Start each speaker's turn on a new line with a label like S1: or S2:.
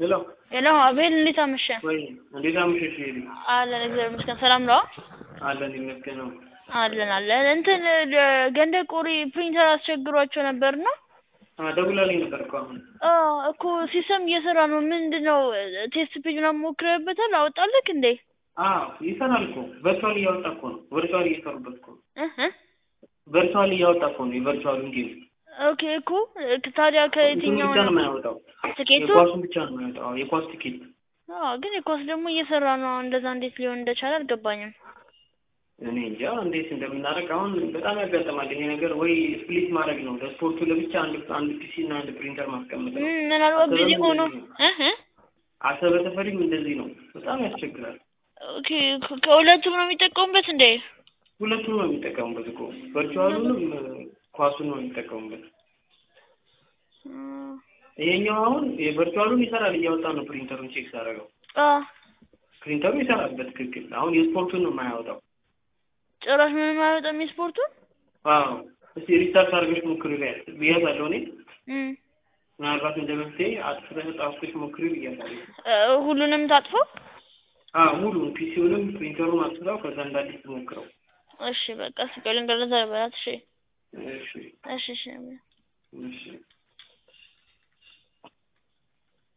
S1: ሄሎ
S2: ሄሎ አቤል እንዴት አመሸ?
S1: ወይ እንዴት አመሸሽ? ሄሊ
S2: አለን እግዚአብሔር ይመስገን። ሰላም ነው?
S1: አለን ይመስገን ነው።
S2: አለን አለን። እንትን ገንደ ቆሪ ፕሪንተር አስቸግሯቸው ነበር ነው
S1: ደውላልኝ ነበር እኮ አሁን።
S2: አዎ እኮ ሲስተም እየሰራ ነው። ምንድን ነው ቴስት ፔጅ ምናምን ሞክረህበታል? አወጣልክ እንዴ?
S1: አዎ ይሰራል እኮ ቨርቹዋል እያወጣ እኮ ነው። ቨርቹዋል እየሰሩበት እኮ ነው።
S2: እህ
S1: ቨርቹዋል እያወጣ እኮ ነው። የቨርቹዋሉን ጌም
S2: ኦኬ እኮ ታዲያ
S1: እንትኑ
S2: ከየትኛው
S1: ብቻ ነው የማያወጣው።
S2: ትኬቱ?
S1: የኳሱን ብቻ ነው የሚያወጣው። አዎ፣ የኳስ ቲኬት
S2: አዎ ግን የኳስ ደግሞ እየሰራ ነው። እንደዛ እንዴት ሊሆን እንደቻለ አልገባኝም።
S1: እኔ እንጃ እንዴት እንደምናደርግ አሁን በጣም ያጋጥማል ይሄ ነገር። ወይ ስፕሊት ማድረግ ነው ለስፖርቱ ለብቻ አንድ አንድ ፒሲ እና አንድ ፕሪንተር ማስቀመጥ ነው።
S2: እም፣ ምናልባት ቢዚ ሆኖ እህ
S1: አሰበ ተፈሪም እንደዚህ ነው። በጣም ያስቸግራል።
S2: ኦኬ ከ- ከሁለቱም ነው የሚጠቀሙበት እንዴ?
S1: ሁለቱም ነው የሚጠቀሙበት እኮ ቨርቹዋሉንም ኳሱን ነው የሚጠቀሙበት።
S2: እም፣
S1: ይሄኛው አሁን የቨርቹዋሉን ይሰራል እያወጣ ነው ፕሪንተሩን ቼክ ሳደርገው
S2: አ
S1: ፕሪንተሩ ይሰራል በትክክል። አሁን የስፖርቱን ነው የማያወጣው።
S2: ጭራሽ ምንም አይወጣም የስፖርቱን።
S1: አዎ እስቲ ሪስታርት አድርገሽ ሞክሪ ብያታለሁ እኔ
S2: እም፣
S1: ምናልባት እንደ መፍትሄ አጥፍተሽ ጣፍተሽ ሞክሪ ብያታለሁ።
S2: እ፣ ሁሉንም ታጥፎ
S1: አዎ ሙሉን ፒሲውንም ፕሪንተሩን አጥፍታው ከዛ እንዳዲስ ትሞክረው።
S2: እሺ በቃ ስቀልን ገለዛ በላት። እሺ
S1: እሺ
S2: እሺ እሺ
S1: እሺ